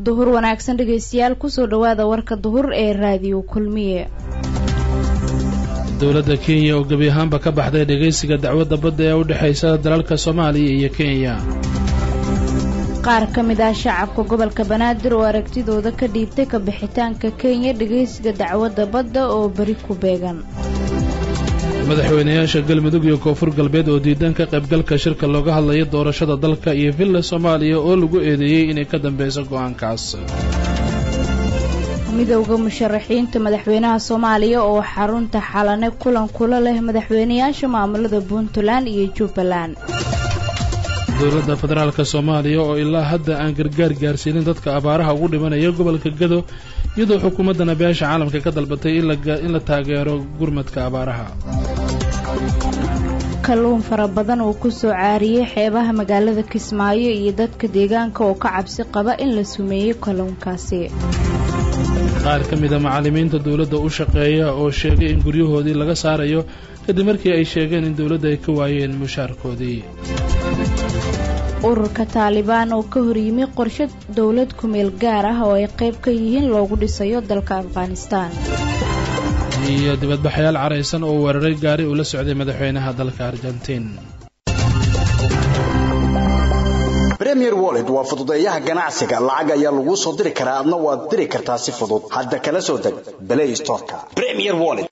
duhur wanaagsan dhegaystayaal kusoo dhowaada warka duhur ee raadiyo kulmiye dowladda kenya oo gebi ahaanba ka baxday dhegaysiga dacwadda badda ee u dhexaysa dalalka soomaaliya iyo kenya qaar ka mid ah shacabka gobolka banaadir oo aragtidooda ka dhiibtay ka bixitaanka kenya dhegaysiga dacwadda badda oo beri ku beegan madaxweynayaasha galmudug iyo koonfur galbeed oo diidan ka qaybgalka shirka looga hadlayo doorashada dalka iyo villa soomaaliya oo lagu eedeeyey inay ka dambeyso go'aankaas midowda musharaxiinta madaxweynaha soomaaliya oo xarunta xalane kulan kula leh madaxweynayaasha maamulada puntland iyo jubbaland dowladda federaalka soomaaliya oo ilaa hadda aan gargaar gaarsiinin dadka abaaraha ugu dhimanaya gobolka gado iyadoo xukuumaddana beesha caalamka ka dalbatay in la taageero gurmadka abaaraha kalluun fara badan oo ku soo caariyey xeebaha magaalada kismaayo iyo dadka deegaanka oo ka cabsi qaba in la sumeeyey kalluunkaasi qaar ka mida macallimiinta dowladda u shaqeeya oo sheegay in guryahoodii laga saarayo kadib markii ay sheegeen in dowladda ay ka waayeen mushaarkoodii ururka taalibaan oo ka horyimi qorshe dowlad kumeel gaar ah oo ay qayb ka yihiin loogu dhisayo dalka afghanistaan iyo dibadbaxayaal caraysan oo weeraray gaari uu la socday madaxweynaha dalka argentiin premier wallet waa fududeeyaha ganacsiga lacag ayaa laguu soo diri karaa adna waad diri kartaa si fudud hadda kala soo deg play storeka premier wallet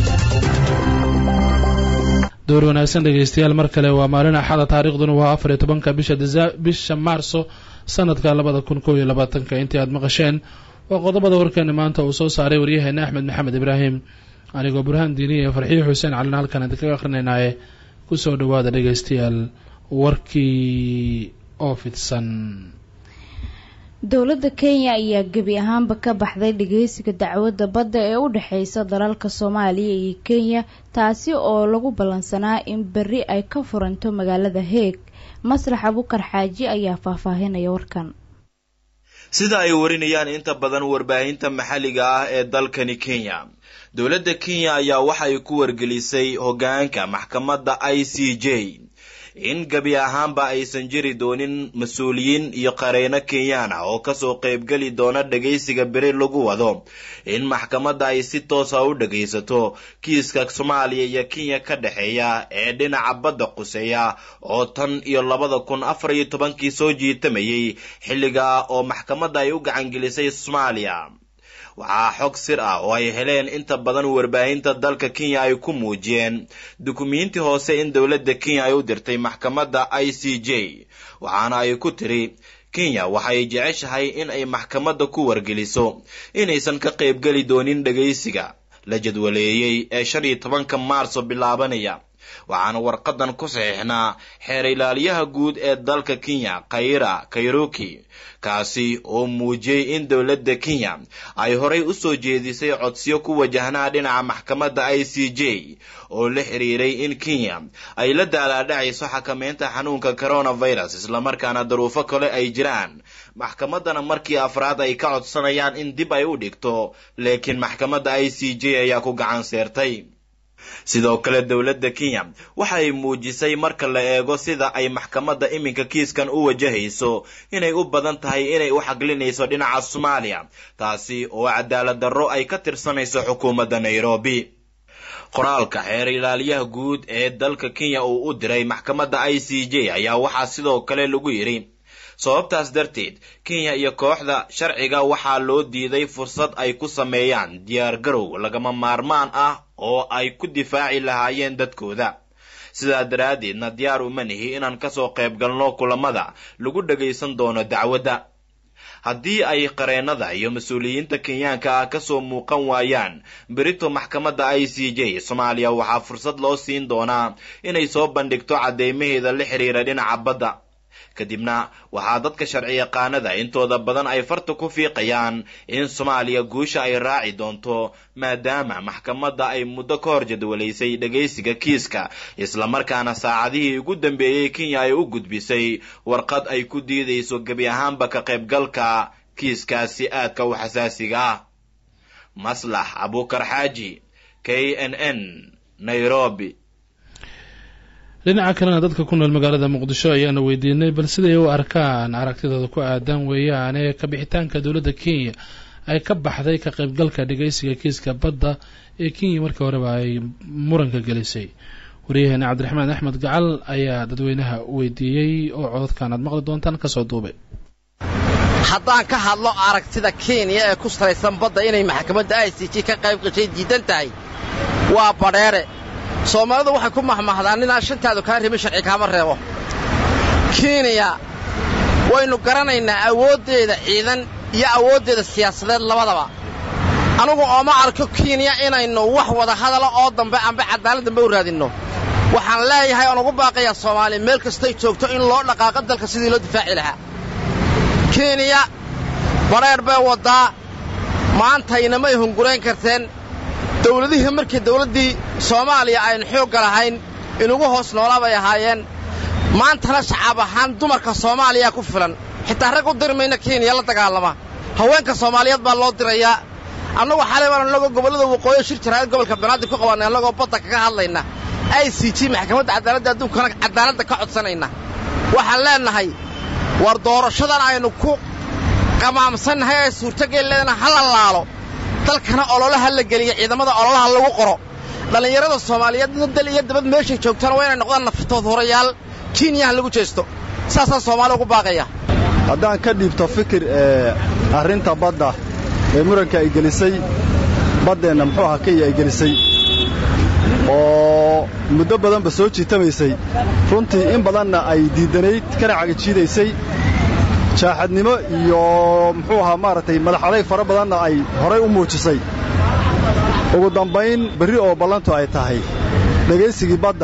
door wanaagsan dhegaystayaal mar kale waa maalin axada taariikhduna waa afar iyo tobanka bisha bisha maarso sanadka labada kun kob iyo labaatanka intii aad maqasheen waa qodobada warkeena maanta uu soo saaray waryaheena axmed maxamed ibraahim anigoo burhaan diiniya iyo farxiyo xuseen calina halkan idinkaga akhrinaynaye kusoo dhawaada dhegaystayaal warkii oo fidsan dowladda kenya ayaa gebi ahaanba ka baxday dhageysiga dacwadda badda ee u dhexeysa dalalka soomaaliya iyo kenya taasi oo lagu ballansanaa in berri ay ka furanto magaalada heeg maslax abukar xaaji ayaa faahfaahinaya warkan sida ay warinayaan inta badan warbaahinta maxalliga ah ee dalkani kenya dowladda kenya ayaa waxay ku wargelisay hoggaanka maxkamadda i c j in gebi ahaanba aysan jiri doonin mas-uuliyiin iyo qareyno kenyaan ah oo kasoo qaybgeli doona dhagaysiga beri lagu wado in maxkamadda ay si toosa u dhagaysato kiiska soomaaliya iyo kenya ka dhexeeya ee dhinaca badda quseeya oo tan iyo labada kun afar iyo tobankii soo jiitamayay xilligaa oo maxkamadda ay u gacangelisay soomaaliya waxaa xog sir ah oo ay heleen inta badan warbaahinta dalka kenya ay ku muujiyeen dukumiinti hoose in dowladda kenya ay u dirtay maxkamadda i c j waxaana ay ku tiri kenya waxay jeceshahay in ay maxkamadda ku wargeliso inaysan ka qaybgeli doonin dhagaysiga la jadwaleeyey ee shan iyo tobanka maarso bilaabanaya waxaana warqadan ku saxiixnaa xeer ilaaliyaha guud ee dalka kenya khayra kairoki kaasi oo muujiyey in dowladda kenya ay horay u soo jeedisay codsiyo ku wajahnaa dhinaca maxkamadda i c j oo la xiriiray in kenya ay la daalaadhacayso xakameynta xanuunka coronavirus islamarkaana daruufo kale ay jiraan maxkamaddana markii afraad ay ka codsanayaan in dib ay u dhigto laakiin maxkamadda i c j ayaa ku gacan seertay sidoo kale dowladda kenya waxay muujisay marka la eego sida ay maxkamadda iminka kiiskan u wajahayso inay u badan tahay inay u xaglinayso dhinaca soomaaliya taasi oo cadaalad darro ay ka tirsanayso xukuumadda nairobi qoraalka xeer ilaaliyaha guud ee dalka kenya uu u diray maxkamadda i c j ayaa waxaa sidoo kale lagu yidhi sababtaas darteed kenya iyo kooxda sharciga waxaa loo diiday fursad ay ku sameeyaan diyaar garow lagama maarmaan ah oo ay ku difaaci lahaayeen dadkooda sidaa daraaddeedna diyaar uma nihi inaan kasoo qayb galno kulamada lagu dhagaysan doono dacwadda haddii ay qareennada iyo mas-uuliyiinta kenyaanka ah kasoo muuqan waayaan berito maxkamadda i c j soomaaliya waxaa fursad loo siin doonaa inay soo bandhigto cadeymaheeda la xiriira dhinaca badda kadibna waxaa dadka sharci yaqaanada intooda badan ay farta ku fiiqayaan in soomaaliya guusha ay raaci doonto maadaama maxkamadda ay muddo ka hor jadwalaysay dhagaysiga kiiska islamarkaana saacadihii ugu dambeeyey kenya ay u gudbisay warqad ay ku diidayso gebi ahaanba ka qaybgalka kiiskaasi aadka u xasaasiga ah maslax abukar xaaji k n n nairobi dhinaca kalena dadka ku nool magaalada muqdisho ayaana weydiinay bal siday u arkaan aragtidooda ku aadan weeyaane kabixitaanka dowladda kenya ay ka baxday ka qaybgalka dhageysiga kiiska badda ee kenya markii horeba ay muranka gelisay waryaheena cabdiraxmaan axmed gacal ayaa dadweynaha weydiiyey oo cododkan aad maqli doontaan kasoo duubay haddaan ka hadlo aragtida kenya ee ku salaysan badda inay maxkamadda i c g ka qayb gashay diidan tahay waa badheere soomaalidu waxay ku mahmahdaan ninaan shantaadu kaa ribin sharci kaama reebo kenya waynu garanaynaa awooddeeda ciidan iyo awooddeeda siyaasadeed labadaba anugu ooma arko kenya inaynu wax wada hadala oo dambe amba cadaalad dambe u raadinno waxaan leeyahay oon ugu baaqayaa soomaaliya meel kastay joogto in loo dhaqaaqo dalka sidii loo difaaci lahaa kenya badheer bay waddaa maantaynamay hungurayn karteen dawladihii markii dawladdii soomaaliya aynu xoogga lahayn inugu hoos noolaa bay ahaayeen maantana shacaab ahaan dumarka soomaaliyaa ku filan xitaa rag u diri mayna kenya la dagaalama haweenka soomaaliyeed baa loo dirayaa annagu xalay baan annagoo gobollada waqooyi shir jaraa'id gobolka banaadir ku qabanay annagoo badda kaga hadlayna i c g maxkamadda cadaaladda adduunkana cadaaladda ka codsanayna waxaan leennahay war doorashadan aynu ku qamaamsannahay ee suurtogeelleedana ha la laalo dalkana ololaha la geliya ciidamada ololaha lagu qoro dhallinyarada soomaaliyeedna dal iyo dabad meeshay joogtaan waa inay noqdaan naftood horayaal kenyaha lagu jeesto saasaan soomaali ugu baaqaya haddaan ka dhiibto fikir ee arrinta badda ee muranka ay gelisay baddeenna muxuu ahaa kenya ay gelisay oo muddo badanba soo jiitamaysay runtii in badanna ay diiddanayd kana cagajiidaysay jaaxadnimo iyo muxuu ahaa maaragtay madaxaday fara badanna ay horay u muujisay ugu dambayn berri oo ballantu ay tahay dhegaysigii badda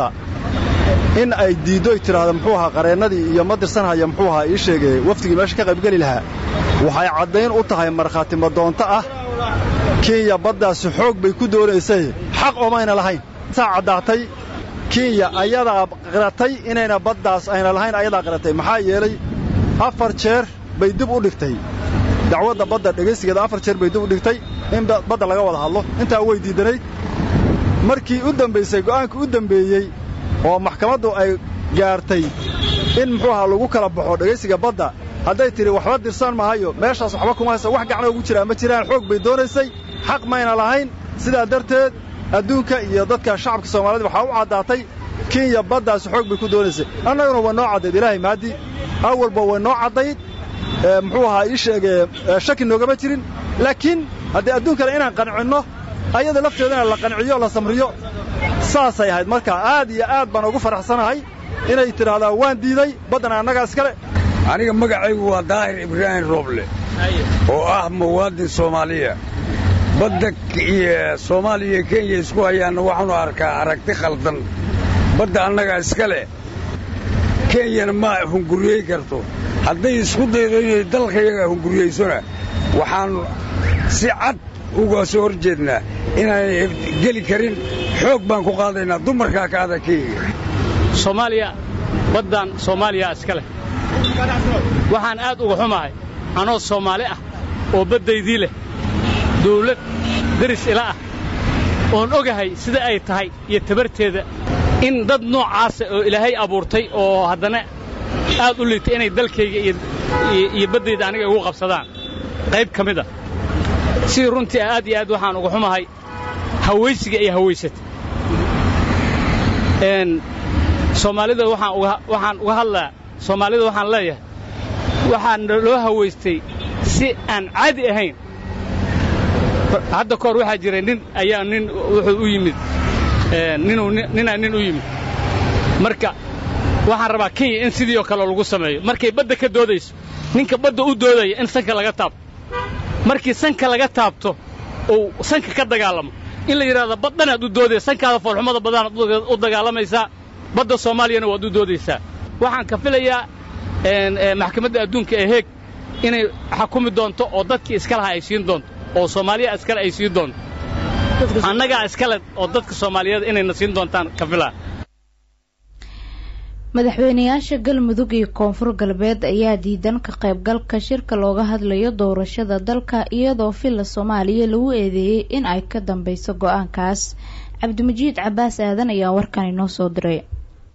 in ay diiddo ay tidhaahdo muxuu ahaa qareennadii iyo ma dirsanhaya muxuu ahaa ii sheegee wafdigii meesha ka qaybgeli lahaa waxay caddayn u tahay markhaati madoonto ah kenya baddaasi xoog bay ku doonaysay xaq oomayna lahayn saa caddaatay kenya ayadaa qiratay inayna baddaas ayna lahayn ayadaa qiratay maxaa yeelay afar jeer bay dib u dhigtay dacwadda badda dhegaysigeeda afar jeer bay dib u dhigtay in badda laga wada hadlo intaa way diiddanayd markii u dambaysay go'aankii u dembeeyey oo maxkamaddu ay gaartay in muxuu ahaa lagu kala baxo dhegaysiga badda hadday tidhi waxba dirsan mahayo meeshaas waxba kuma haysa wax gacno ugu jiraa ma jiraan xoog bay doonaysay xaq mayna lahayn sidaa darteed adduunka iyo dadka shacabka soomaaliyed waxaa u caddaatay kenya baddaasi xoog bay ku doonaysay annaguna way noo caddayd ilaahay mahaddi awalba way noo caddayd muxuu ahaa ii sheegee shaki noogama jirin laakiin haddii adduunkana inaan qancinno ayada lafteedana la qanciyo la samriyo saasay ahayd marka aad iyo aad baan ugu faraxsanahay inay tidhaahdaa waan diiday baddana annagaa iskale aniga magacaygu waa daahir ibraahim rooble oo ah muwaadin soomaaliya badda iyo soomaaliya iyo kenya isku hayaanna waxaanu arkaa aragti khaldan badda annagaa iska leh kenyana ma hunguriyey karto hadday isku daydo inay dalkayaga hunguriyeysona waxaan si cad uga soo hor jeednaa inaanay geli karin xoog baan ku qaadaynaa dumarkaa ka ada kenya soomaaliya baddan soomaaliya iska leh waxaan aad uga xumahay anoo soomaali ah oo baddaydii leh dawlad deris ila ah oon ogahay sida ay tahay iyo tabarteeda in dad noocaasa oo ilaahay abuurtay oo haddana aad u liitay inay dalkayga iyo baddayda aniga igu qabsadaan qayb ka mid a sidii runtii aad iyo aad waxaan uga xumahay hawaysiga iyo hawaysata soomaalida waxaan uga hadlaa soomaalida waxaan leeyahay waxaan loo hawaystay si aan caadi ahayn hadda kahor waxaa jira nin ayaa nin wuxuu u yimid ninaa nin u yimid marka waxaan rabaa kenya in sidii oo kale lagu sameeyo markay badda ka doodayso ninka badda u doodaya in sanka laga taabto markii sanka laga taabto uu sanka ka dagaalamo in la yidhahdo baddanaad u doodaya sankaada foolxumada badanaad u dagaalamaysaa badda soomaaliyana waad u doodaysaa waxaan ka filayaa maxkamadda adduunka ee heeg inay xakumi doonto oo dadkii iska lahaa ay siin doonto oo soomaaliya iskale ay siin doonto annagaa iskale oo dadka soomaaliyeed inayna siin doontaan ka filaa madaxweynayaasha galmudug iyo koonfur galbeed ayaa diidan ka qaybgalka shirka looga hadlayo doorashada dalka iyadoo villa soomaaliya lagu eedeeyey in ay ka dambeyso go-aankaas cabdimajiid cabaas aadan ayaa warkan inoo soo diray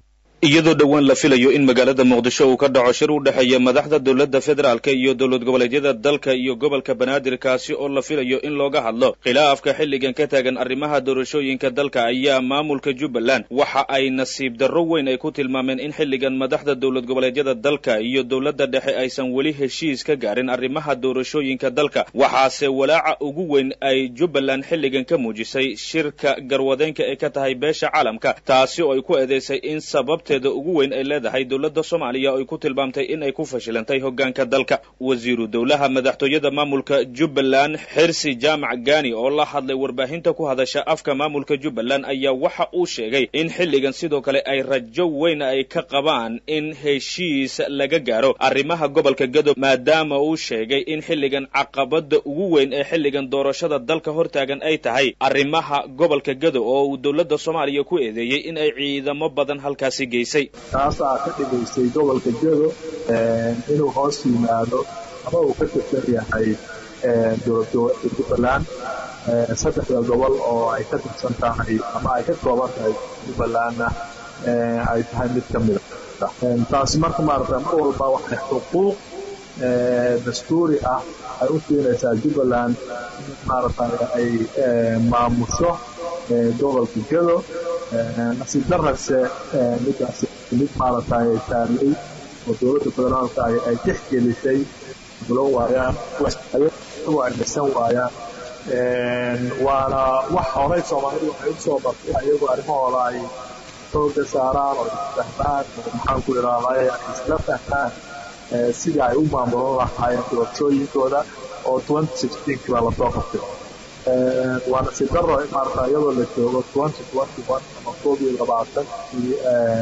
iyadoo dhowaan la filayo in magaalada muqdisho uu ka dhaco shir u dhexeeya madaxda dowladda federaalka iyo dowlad goboleedyada dalka iyo gobolka banaadir kaasi oo la filayo in looga hadlo khilaafka xilligan ka taagan arrimaha doorashooyinka dalka ayaa maamulka jubbaland waxa ay nasiib darro weyn ay ku tilmaameen in xilligan madaxda dowlad goboleedyada dalka iyo dowladda dhexe aysan weli heshiis ka gaarin arrimaha doorashooyinka dalka waxaase walaaca ugu weyn ay jubbaland xilligan ka muujisay shirka garwadeenka ee ka tahay beesha caalamka taasi oo ay ku eedeysay in sababta ugu weyn ay leedahay dowladda soomaaliya oo ay ku tilmaamtay in ay ku fashilantay hoggaanka dalka wasiiru dowlaha madaxtooyada maamulka jubbaland xirsi jaamac gani oo la hadlay warbaahinta ku hadasha afka maamulka jubbaland ayaa waxa uu sheegay in xilligan sidoo kale ay rajo weyn ay ka qabaan in heshiis laga gaaro arrimaha gobolka gadob maadaama uu sheegay in xilligan caqabada ugu weyn ee xilligan doorashada dalka hortaagan ay tahay arrimaha gobolka gadob oo uu dowladda soomaaliya ku eedeeyey in ay ciidamo badan halkaasi geysay taasaa ka dhigaysay gobolka gedo inuu hoos yimaado ama uu ka tirsan yahay dowladgoboleedka jubbaland saddexda gobol oo ay ka tirsan tahay ama ay ka kooban tahay jubbalandna ay tahay mid ka mida taasi marka maarata mar walba waxay xuquuq dastuuri ah ay u siinaysaa jubbaland maarata ay maamusho gobolka gedo nasiib darase midaasi mid maaragtay taarlay oo dowladda federaalka ay tixgelisay bulo waayaan ayagoo ay dhisan waayaan waana wax horay soomaalidu waxay u soo bartay ayagoo arrimahooda ay xooga saaraan oo isfahmaan oo maxaan ku idhahday ay isla fahmaan sidii ay u maamulan lahaayeen doorashooyinkooda oo twenty sixteenki baa lasoo qabtay waa nasiib daro in maarata iyadoo la joogo twenty twenty one ama koob iyo labaatankii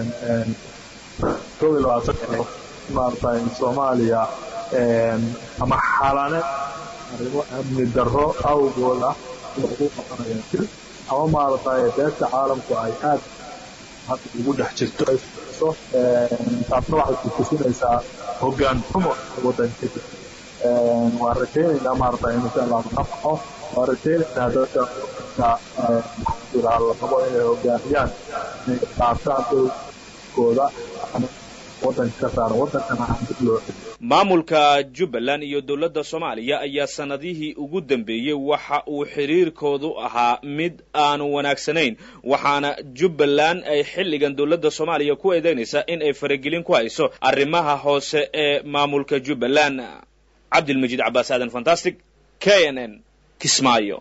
koob iyo labaatankii maarata soomaaliya ama xalane arrimo amni darro awgooda ugu qabanayaan jir ama maarata beesha caalamku ay aad hadda ugu dhex jirto ay fiiso taasna waxay kutusinaysaa hoggaan xumo waddanka waan rajaynaynaa maarata in insha allah ka baxo waan rajaynaynaa dadka la rabo inay hogaamiyaan inay qaataan dowkooda waddanka ka saaran waddankana aan dib loo celiyo maamulka jubbaland iyo dowladda soomaaliya ayaa sanadihii ugu dambeeyey waxa uu xiriirkoodu ahaa mid aanu wanaagsanayn waxaana jubbaland ay xilligan dowladda soomaaliya ku eedeynaysaa in ay faragelin ku hayso arrimaha hoose ee maamulka jubbaland cabdilmajiid cabaas aadan fantastic k n n kismaayo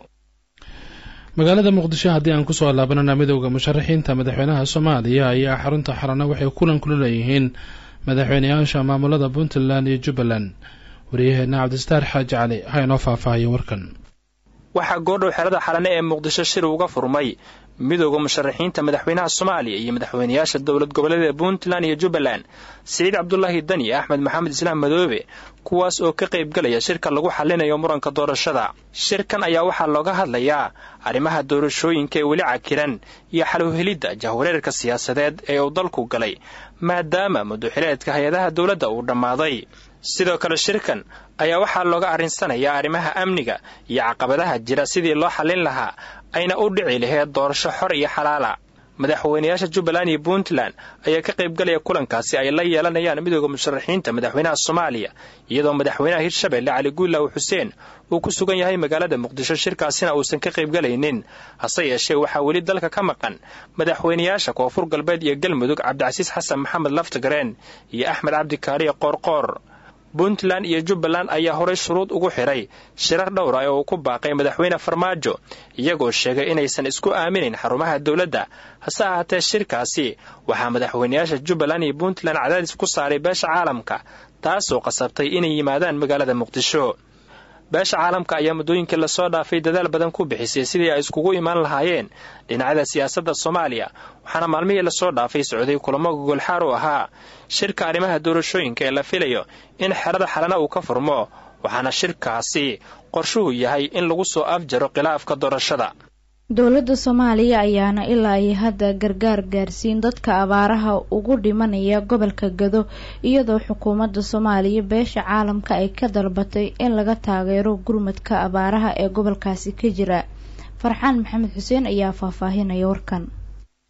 magaalada muqdisho haddii aan kusoo laabanana midowda musharaxiinta madaxweynaha soomaaliya ayaa xarunta xarana waxay kulan kula leeyihiin madaxweyneyaasha maamulada puntland iyo jubbaland waryaheena cabdistaar xaaji cali ha inoo faahfaahiyo warkan waxaa goordhow xerada xalane ee muqdisho shir uga furmay midowda musharaxiinta madaxweynaha soomaaliya iyo madaxweyneyaasha dowlad goboleeda puntland iyo jubbaland siciid cabdulaahi dani axmed maxamed islaam madoobe kuwaas oo ka qaybgalaya shirka lagu xallinayo muranka doorashada shirkan ayaa waxaa looga hadlayaa arrimaha doorashooyinka ee weli cakiran iyo xalowhelidda jahwareerka siyaasadeed ee uu dalku galay maadaama muddoxileedka hay-adaha dowladda uu dhammaaday sidoo kale shirkan ayaa waxaa looga arrinsanayaa arrimaha amniga iyo caqabadaha jira sidii loo xallin lahaa ayna u dhici laheed doorasho xor iyo xalaala madaxweyneyaasha jubbaland iyo puntland ayaa ka qaybgalaya kulankaasi ay la yeelanayaan midooda musharaxiinta madaxweynaha soomaaliya iyadoo madaxweynaha hirshabelle cali guulaaw xuseen uu ku sugan yahay magaalada muqdisho shirkaasina uusan ka qaybgalaynin hase yeeshee waxaa weli dalka ka maqan madaxweyneyaasha koonfur galbeed iyo galmudug cabdicasiis xasan maxamed laftagareen iyo axmed cabdikaariye qoorqoor puntland iyo jubbaland ayaa horay shuruud ugu xidhay shirar dhowra ee uu ku baaqay madaxweyne farmaajo iyagoo sheegay inaysan isku aaminayn xarumaha dowladda hase ahaatee shirkaasi waxaa madaxweyneyaasha jubbaland iyo puntland cadaadis ku saaray beesha caalamka taasoo qasabtay inay yimaadaan magaalada muqdisho beesha caalamka ayaa muddooyinkii lasoo dhaafay dadaal badan ku bixisay sidii ay iskugu imaan lahaayeen dhinacyada siyaasadda soomaaliya waxaana maalmihii lasoo dhaafay socday kulamo gogolxaar u ahaa shirka arrimaha doorashooyinka ee la filayo in xerada xalana uu ka furmo waxaana shirkaasi qorshuhu yahay in lagu soo afjaro khilaafka doorashada dowladda soomaaliya ayaana ilaa ay hadda gargaar gaarsiin dadka abaaraha ugu dhimanaya gobolka gado iyadoo xukuumadda soomaaliya beesha caalamka ay ka dalbatay in laga taageero gurmadka abaaraha ee gobolkaasi ka jira farxaan maxamed xuseen ayaa faahfaahinaya warkan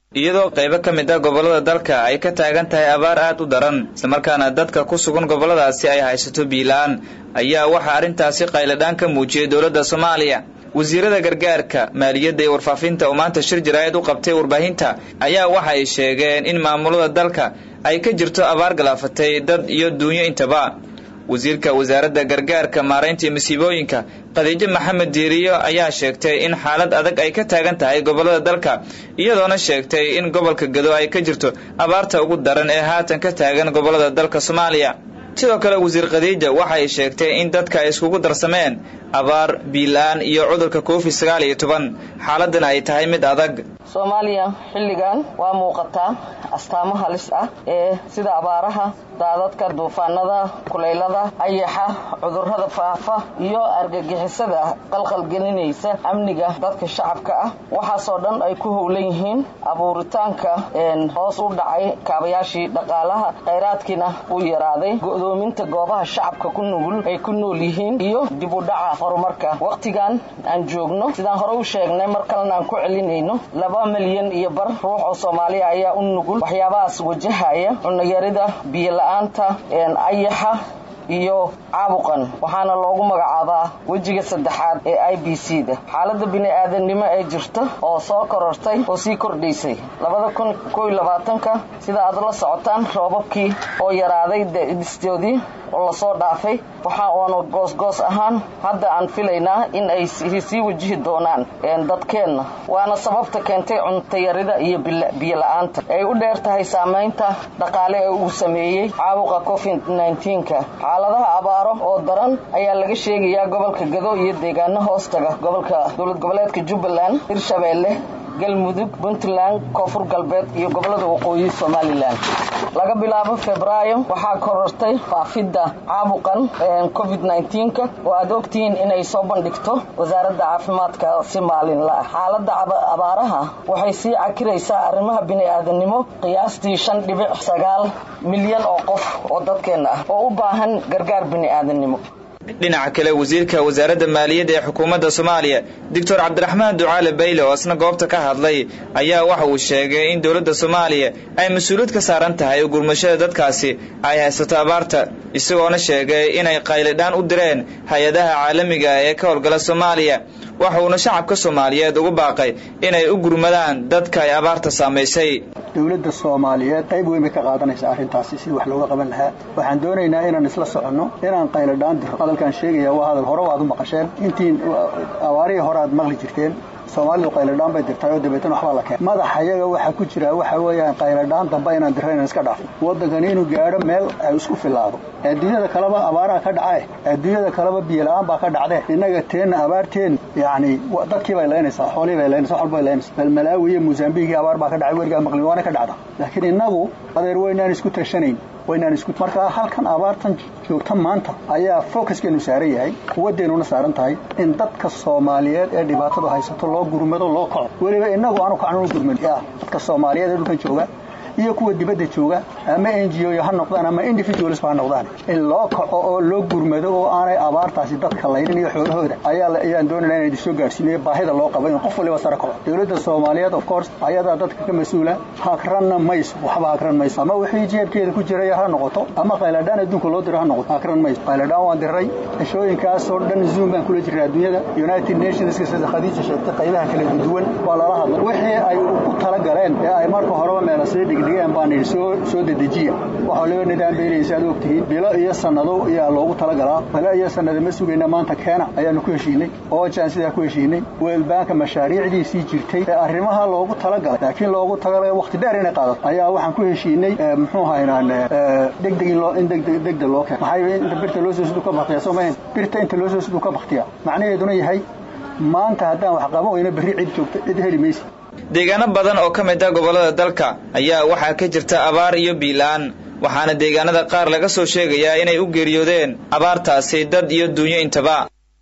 iyadoo qaybo ka mid ah gobollada dalka ay ka taagan tahay abaar aad u daran islamarkaana dadka ku sugan gobolladaasi ay haysato biilaan ayaa waxaa arrintaasi qayladhaan ka muujiyey dowladda soomaaliya wasiirada gargaarka maaliyadda iyo warfaafinta oo maanta shir jaraa'id u qabtay warbaahinta ayaa waxa ay sheegeen in maamulada dalka ay ka jirto abaar galaafatay dad iyo duunyo intaba wasiirka wasaaradda gargaarka maaraynta iyo masiibooyinka khadiijo maxamed diiriyo ayaa sheegtay in xaalad adag ay ka taagan tahay gobollada dalka iyadoona sheegtay in gobolka gado ay ka jirto abaarta ugu daran ee haatan ka taagan gobollada dalka soomaaliya sidoo kale wasiir khadiija waxa ay sheegtay in dadka ay iskugu darsameen abaar biilaan iyo cudurka covid sagaal iyo toban xaaladdan ay tahay mid adag soomaaliya xilligan waa muuqataa astaamo halis ah ee sida abaaraha daadadka duufaanada kulaylada ayaxa cudurrada faafa iyo argagixisada qalqalgelinaysa amniga dadka shacabka ah waxaasoo dhan ay ku howlan yihiin abuuritaanka hoos u dhacay kaabayaashii dhaqaalaha khayraadkiina uu yaraaday go'doominta goobaha shacabka ku nugul ay ku nool yihiin iyo dib u dhaca horumarka wakhtigan aan joogno sidaan hore u sheegnay mar kalena aan ku celinayno laba milyan iyo bar ruux oo soomaaliya ayaa u nugul waxyaabahaas wajahaya cunayarida biyola'aanta ayaxa iyo caabuqan waxaana loogu magacaabaa wejiga saddexaad ee i b c da xaaladda bini-aadamnimo ee jirta oo soo korortay oo sii kordhaysay labada kun koiyo labaatanka sida aad la socotaan roobabkii oo yaraaday distoodii oo lasoo dhaafay waxa uanu goosgoos ahaan hadda aan filaynaa in ay sii wajihi doonaan dadkeenna waana sababta keentay cuntayarida iyo biyo-la-aanta ay u dheer tahay saamaynta dhaqaale ee uu sameeyey caabuqa covid nka xaaladaha abaaro oo daran ayaa laga sheegayaa gobolka gado iyo deegaano hoostaga gobolka dowlad goboleedka jubbaland hirshabeelle galmudug puntland koonfur galbeed iyo gobolada waqooyi somalilan laga bilaabo febraayo waxaa korortay faafidda caabuqan covid nka oo aad ogtihiin inay soo bandhigto wasaaradda caafimaadka si maalinla ah xaaladda abaaraha waxay sii cakiraysaa arrimaha bini-aadanimo qiyaastii shan dhibic sagaal milyan oo qof oo dadkeenna ah oo u baahan gargaar bini-aadanimo dhinaca kale wasiirka wasaaradda maaliyadda ee xukuumadda soomaaliya doctor cabdiraxmaan ducaale bayle oo isna goobta ka hadlay ayaa waxa uu sheegay in dowladda soomaaliya ay mas-uuliyad ka saaran tahay oo gurmashada dadkaasi ay haysato abaarta isagoona sheegay inay qaylidhaan u direen hay-adaha caalamiga ee ka howlgala soomaaliya waxa uuna shacabka soomaaliyeed ugu baaqay inay u gurmadaan dadka ay abaarta saamaysay dowladda soomaaliyeed qayb weyn bay ka qaadanaysaa arrintaasi sidii wax looga qaban lahaa waxaan doonaynaa inaan isla soconno inaan qayladhaan diro hadalkaan sheegaya waa hadal hore waad u maqasheen intiin abaarihii hore aad maqli jirteen soomaalidu qayladhaan bay dirtay oo dabeetana waxbaa la keenay madaxa iyaga waxaa ku jira waxa weeyaan qayladhaan dambe inaan dirra inaan iska dhaafno waddankani inuu gaadho meel ay isku filaado adduunyada kaleba abaaraha ka dhacae adduunyada kaleba biyola'aan baa ka dhacdee innaga teenna abaarteen yacni dadkii bay laynaysaa xoolihii bay laynaysaa wax walba bay laynaysaa bal malaawi iyo mosambiikii abaar baa ka dhacay werigaa maqlin waana ka dhacda laakiin innagu adeer weynaan isku tashanayn waynaan isku markaa halkan abaartan joogta maanta ayaa focuskeenu saaran yahay quwaddeenuna saaran tahay in dadka soomaaliyeed ee dhibaatadu haysato loo gurmado loo kaco weliba innagu aanu kacno u gurmad dadka soomaaliyeed ee dhulkan jooga iyo kuwa dibadda jooga ama n g o ha noqdaan ama individuals ha noqdaan in loo kaco oo loo gurmado oo aanay abaartaasi dadka laynin iyo xoolahooda ayaa ayaan doonayna inay soo gaadhsiinayo baahida loo qabo in qof waliba sare kaco dowladda soomaaliyeed of course ayadaa dadka ka mas-uula hagranna mayso waxba hagran mayso ama wixii jeebkeeda ku jiraya ha noqoto ama qayladhaan adduunka loo diro ha noqoto hagran mayso qayladhaan waan diray cishooyinkaasoo dhan zoom baan kula jirnay adduunyada united nationska sida khadiija sheegtay qaybaha kala duwan waa lala hadlay wixii ay ku tala galeen ee ay marka horeba meela sii dhigdhigeen baan idhi soo soo dedejiya waxa waliba nidaam beelaysa aad ogtihiin bilo iyo sannado ayaa loogu talagalaa bilo iyo sannado ma sugayna maanta keena ayaanu ku heshiinay oojaan sidaa ku heshiinay weelbaanka mashaariicdiisii jirtay ee arrimaha loogu talagalay laakiin loogu talagalay waqti dheer inay qaadato ayaa waxaan ku heshiinay muxuu haynaan degdeg in loo in degdeg degdeg loo keeno maxaa inta birta loo soo siduu ka baktiya soo mahayn birta inta loo soo siduu ka baktiya macnaheeduna yahay maanta haddaan wax qaban weyno berri cid joogta cid heli maysa deegaano badan oo ka mid ah gobollada dalka ayaa waxaa ka jirta abaar iyo biilaan waxaana deegaanada qaar laga soo sheegayaa inay u geeriyoodeen abaartaasi dad iyo duunyo intaba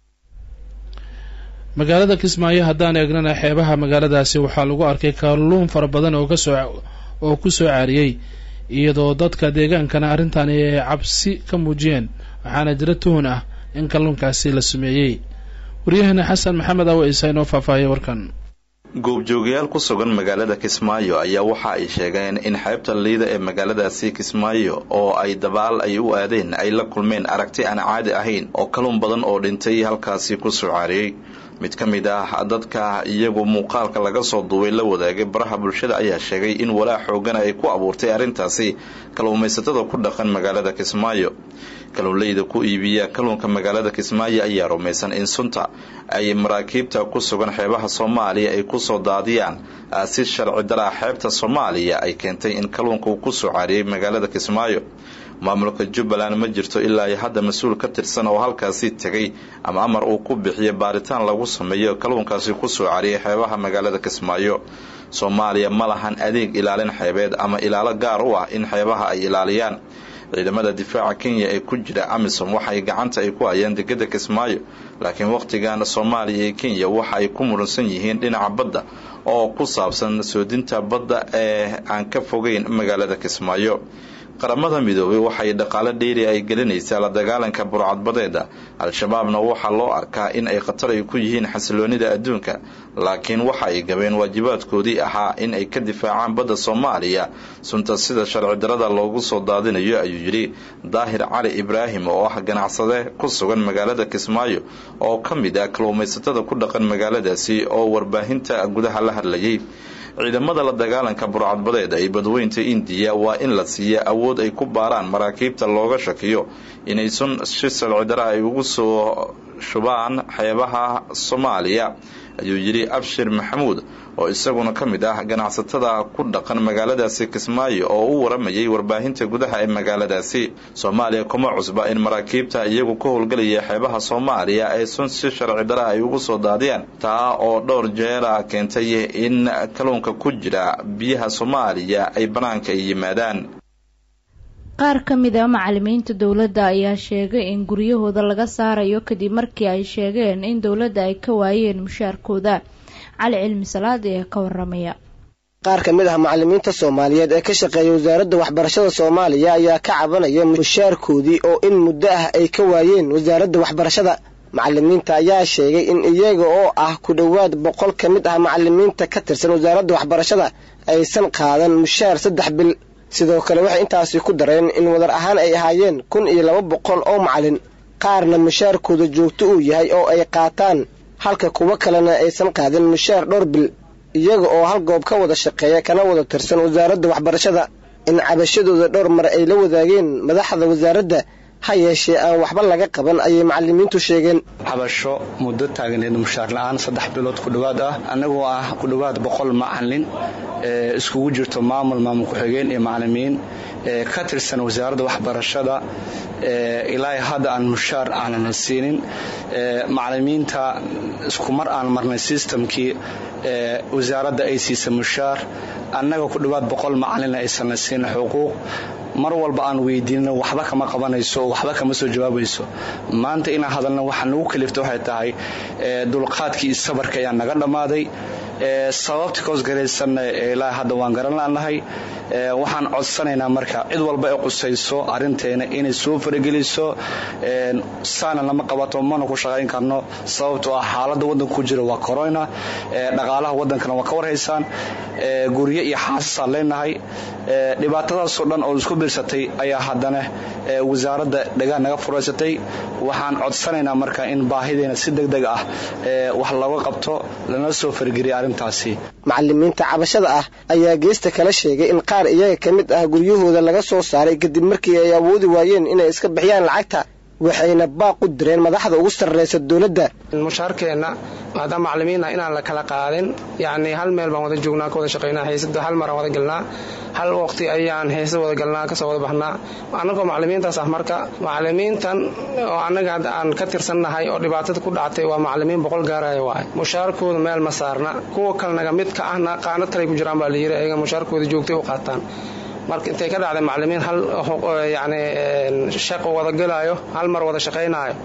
magaalada kismaayo haddaan eegnana xeebaha magaaladaasi waxaa lagu arkay kalluun fara badan oo kasoo oo ku soo caariyey iyadoo dadka deegaankana arrintani ay cabsi ka muujiyeen waxaana jira tuhun ah in kalluunkaasi la sumeeyey waryaheena xasan maxamed awa isa inoo faahfaahiyay warkan goobjoogayaal ku sugan magaalada kismaayo ayaa waxa ay sheegeen in xeebta liida ee magaaladaasi kismaayo oo ay dabaal ay u aadeen ay la kulmeen aragti aan caadi ahayn oo kalun badan oo dhintay halkaasi ku soo caariyey mid ka mid ah dadka iyagu muuqaalka laga soo duubay la wadaagay baraha bulshada ayaa sheegay in walaac xoogana ay ku abuurtay arrintaasi kalluumaysatada ku dhaqan magaalada kismaayo kalluunleyda ku iibiya kalluunka magaalada kismaayo ayaa rumaysan in sunta ay maraakiibta ku sugan xeebaha soomaaliya ay kusoo daadiyaan si sharci daraa xeebta soomaaliya ay keentay in kalluunka uu kusoo caariyey magaalada kismaayo maamulka jubbaland ma jirto ilaa hadda mas-uul ka tirsan oo halkaasi tegay ama amar uu ku bixiyo baaritaan lagu sameeyo kalluunkaasi kusoo cariyay xeebaha magaalada kismaayo soomaaliya ma lahan adeeg ilaalin xeebeed ama ilaalo gaar u ah in xeebaha ay ilaaliyaan ciidamada difaaca kenya ee ku jira amisom waxay gacanta ay ku hayaan degada kismaayo laakiin wakhtigan soomaaliya iyo kenya waxa ay ku muransan yihiin dhinaca badda oo ku saabsan soodinta badda ee aan ka fogeyn magaalada kismaayo qaramada midoobay waxay dhaqaalo dheeri ay gelinaysaa la dagaalanka burcadbadeeda al-shabaabna waxaa loo arkaa in ay khatar ay ku yihiin xasiloonida adduunka laakiin waxa ay gabeen waajibaadkoodii ahaa in ay ka difaacaan badda soomaaliya sunta sida sharci darada loogu soo daadinayo ayuu yidhi daahir cali ibraahim oo ah ganacsade ku sugan magaalada kismaayo oo ka mid ah kalluumaysatada ku dhaqan magaaladaasi oo warbaahinta gudaha la hadlayay ciidamada la dagaalanka burcadbadeed ee badweynta indiya waa in la siiya awood ay ku baaraan maraakiibta looga shakiyo inay sun si sharcidara ay ugu soo shubaan xeebaha soomaaliya ayuu yidhi abshir maxamuud oo isaguna ka mid ah ganacsatada ku dhaqan magaaladaasi kismaayo oo u waramayay warbaahinta gudaha ee magaaladaasi soomaaliya kuma cusba in maraakiibta iyagu ka howlgelaya xeebaha soomaaliya ay sun si sharci dara ay ugu soo daadiyaan taa oo dhowr jeera keentay in kalluunka ku jira biyaha soomaaliya ay bannaanka ay yimaadaan qaar ka mid a macalimiinta dowladda ayaa sheegay in guryahooda laga saarayo kadib markii ay sheegeen in dowladda ay ka waayeen mushaarkooda cali cilmi salaad ee ka waramaya qaar ka mid ah macalimiinta soomaaliyeed ee ka shaqeeya wasaaradda waxbarashada soomaaliya ayaa ka cabanaya mushaarkoodii oo in muddo ah ay ka waayeen wasaaradda waxbarashada macalimiinta ayaa sheegay in iyaga oo ah ku dhowaad boqol ka mid ah macalimiinta ka tirsan wasaaradda waxbarashada aysan qaadan mushaar saddex bil sidoo kale waxay intaasi ku dareen in wadar ahaan ay ahaayeen kun iyo laba boqol oo macalin qaarna mushaarkooda joogto uu yahay oo ay qaataan halka kuwo kalena aysan qaadin mushaar dhowr bil iyaga oo hal goob ka wada shaqeeya kana wada tirsan wasaaradda waxbarashada in cabashadooda dhowr mar ay la wadaageen madaxda wasaaradda ha yeeshee aan waxba laga qaban ayay macalimiintu sheegeen cabasho muddo taagneed mushaar la-aan saddex bilood ku dhowaad ah annagoo ah ku dhowaad boqol macalin ee iskugu jirto maamul maamul ku-xigeen iyo macalimiin ee ka tirsan wasaaradda waxbarashada ilaa hadda aan mushaar aanan siinin macalimiinta iskumar aan marnay sistamkii wasaaradda ay siisa mushaar annaga ku dhowaad boqol macalina aysan siin xuquuq mar walba aan weydiinno waxba kama qabanayso oo waxba kama soo jawaabayso maanta inaan hadalna waxa nagu kalifta waxay tahay dulqaadkii iyo sabarka ayaa naga dhammaaday sababta koosgaraysanna ilaa hadda waan garan laanahay waxaan codsanaynaa marka cid walba ay qusayso arinteena inay soo farageliso saana lama qabato mana ku shaqayn karno sababtoo ah xaaladda waddanka ku jira waa corona dhaqaalaha waddankana waa ka warhaysaan guryo iyo xaasasaan leenahay dhibaatadaasoo dhan oo isku biirsatay ayaa haddana wasaaradda dhagaan naga furaysatay waxaan codsanaynaa marka in baahideena si deg deg ah wax looga qabto lana soo fargeliya arrintaasi macalimiinta cabashada ah ayaa geesta kala sheegay in qaar iyaga ka mid ah guryahooda laga soo saaray kadib markii ay awoodi waayeen inay iska bixiyaan lacagta waxayna baaq u direen madaxda ugu sarraysa dowladda mushaarkeenna maadaama macalimiina inaan la kala qaadin yacnii hal meel baan wada joognaa ka wada shaqaynaa haysada hal maraan wada galnaa hal waqti ayaan heysada wada galnaa kasoo wada baxnaa annagoo macalimiintaas ah marka macalimiintan oo annaga aan ka tirsannahay oo dhibaatada ku dhactay waa macalimiin boqol gaaraya waay mushaarkooda meel ma saarna kuwa kalnaga mid ka ahna qaanad kaley ku jiraan baa layidhi ayaga mushaarkooda joogtay u qaataan marka intay ka dhacday macalimiin hal yani shaqo wada gelaayo hal mar wada shaqaynaayo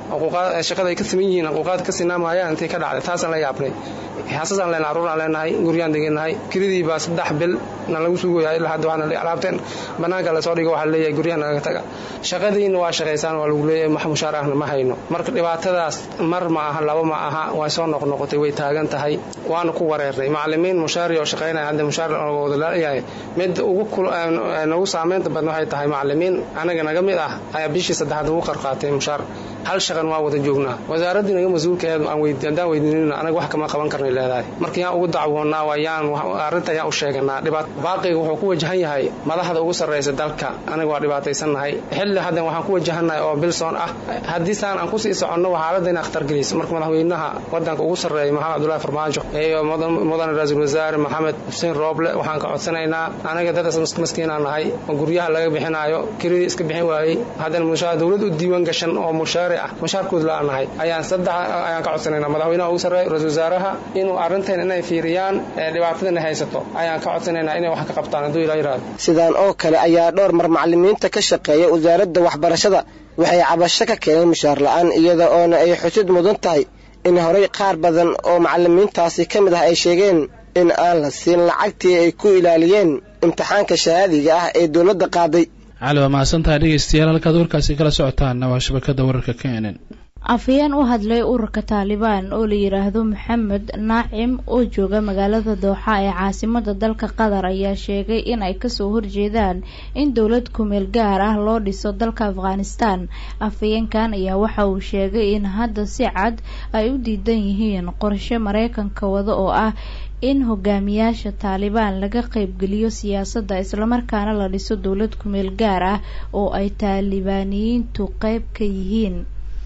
shaqada ay ka siman yihiin xuquuqaad ka sinaamaayaan intay ka dhacday taasaan la yaabnay xaasasaan leenahay carruuraan leenahay guryaan degennahay kiradii baa saddex bil na lagu sugoyaa ilaa hadda waxaana alaabteen bannaanka lasoo dhigo waxaa leeyahay guryaha nagaga taga shaqadiina waa shaqaysaan waa lagu leeyahay wax mushaar ahna ma hayno marka dhibaatadaas mar ma aha laba ma aha way soo noqnoqotay way taagan tahay waana ku wareernay macallimiin mushaari oo shaqaynaya hadda mushaar wada laayahay mid ugu nagu saamaynta badan waxay tahay macallimiin anaga naga mid ah ayaa bishii saddexaad ugu qarqaatay mushaar hal shaqan waa wada joognaa wasaaraddii naga mas-uulkaeed haddaan weydiinina anaga wax kama qaban karnay leedahay marka yaan ugu dacwoonnaa waa yaan arrinta yaan u sheeganaa dhibaat baaqiga wuxuu ku wajahan yahay madaxda ugu sarraysa dalka anaga waa dhibaataysannahay xilli haddan waxaan ku wajahannahay oo bilson ah haddii saan aan kusii soconno xaaladda inaa khatar gelayso marka madaxweynaha waddanka ugu sarreeya maxamed cabdullahi farmaajo iyo mudane ra-iisul wasaare maxamed xuseen rooble waxaan ka codsanaynaa anaga dad maskiinaa nahay oo guryaha laga bixinaayo kiradii iska bixin waayey haddana mushaar dowlad u diiwaan gashan oo mushaari ah mushaarkood la-aanahay ayaan saddex ayaan ka codsanaynaa madaxweynaha ugu sarreeya ra-isul wasaaraha inuu arrintan inay fiiriyaan dhibaatadana haysato ayaan ka codsanaynaa inay wax ka qabtaan hadduu ilaa yidhahdo sidaan oo kale ayaa dhowr mar macallimiinta ka shaqeeya wasaaradda waxbarashada waxay cabasho ka keeneen mushaar la-aan iyada oona ay xusid mudan tahay in horay qaar badan oo macallimiintaasi ka mid ah ay sheegeen in aan la siin lacagtii ay ku ilaaliyeen imtixaanka shahaadiga ah ee dowladda qaaday cali waa mahadsantahay dhegeystayaal halkaad warkaasi kala socotaanna waa shabakada wararka kenen afhayeen u hadlay ururka taalibaan oo la yidhaahdo maxamed naacim oo jooga magaalada dooxa ee caasimada dalka qatar ayaa sheegay in ay kasoo horjeedaan in dowlad kumeel gaar ah loo dhiso dalka afghanistan afhayeenkan ayaa waxa uu sheegay in hadda si cad ay u diidan yihiin qorshe mareykanka wada oo ah in hogaamiyaasha taalibaan laga qaybgeliyo siyaasadda islamarkaana la dhiso dowlad kumeel gaar ah oo ay taalibaaniyiintu qeyb ka yihiin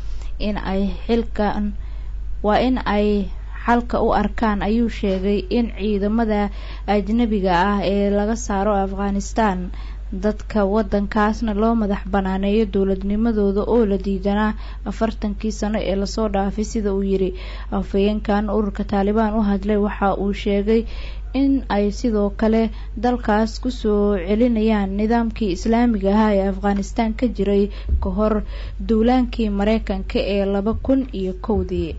in ay xilkan waa in ay xalka u arkaan ayuu sheegay in ciidamada ajnabiga ah ee laga saaro afghanistan dadka waddankaasna loo madax banaaneeyo dowladnimadooda oo la diidanaa afartankii sano ee lasoo dhaafay sida uu yidhi afhayeenkan ururka taalibaan u hadlay waxa uu sheegay in ay sidoo kale dalkaas kusoo celinayaan nidaamkii islaamiga ahaa ee afghanistan ka jiray ka hor duulaankii mareykanka ee laba kun iyo kowdii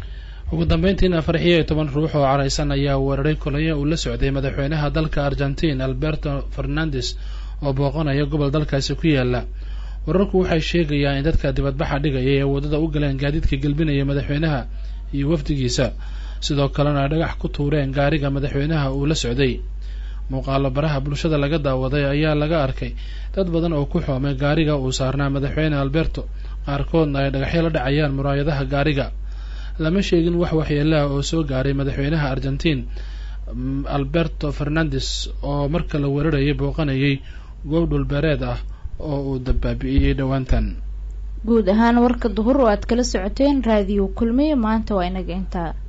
ugu dambeyntiina farxiyo iyo toban ruux oo caraysan ayaa weeraray kolonyo uu la socday madaxweynaha dalka argentiin alberto fernandes oo booqanaya gobol dalkaasi ku yaala wararku waxay sheegayaan in dadka dibadbaxa dhigaya ee waddada u galeen gaadiidka gelbinaya madaxweynaha iyo wafdigiisa sidoo kalena ay dhagax ku tuureen gaariga madaxweynaha uu la socday muuqaalo baraha bulshada laga daawaday ayaa laga arkay dad badan oo ku xoomay gaariga uu saarnaa madaxweyne alberto qaarkoodna ay dhagaxyo la dhacayaan muraayadaha gaariga lama sheegin wax waxyeelaha oo soo gaaray madaxweynaha argentiin alberto fernandes oo marka la weerarayay booqanayay goob dhulbeereed ah oo uu dabaabi'iyey dhowaantan guud ahaan warka duhur oo aad kala socoteen raadiyo kulmiye maanta waa inaga intaa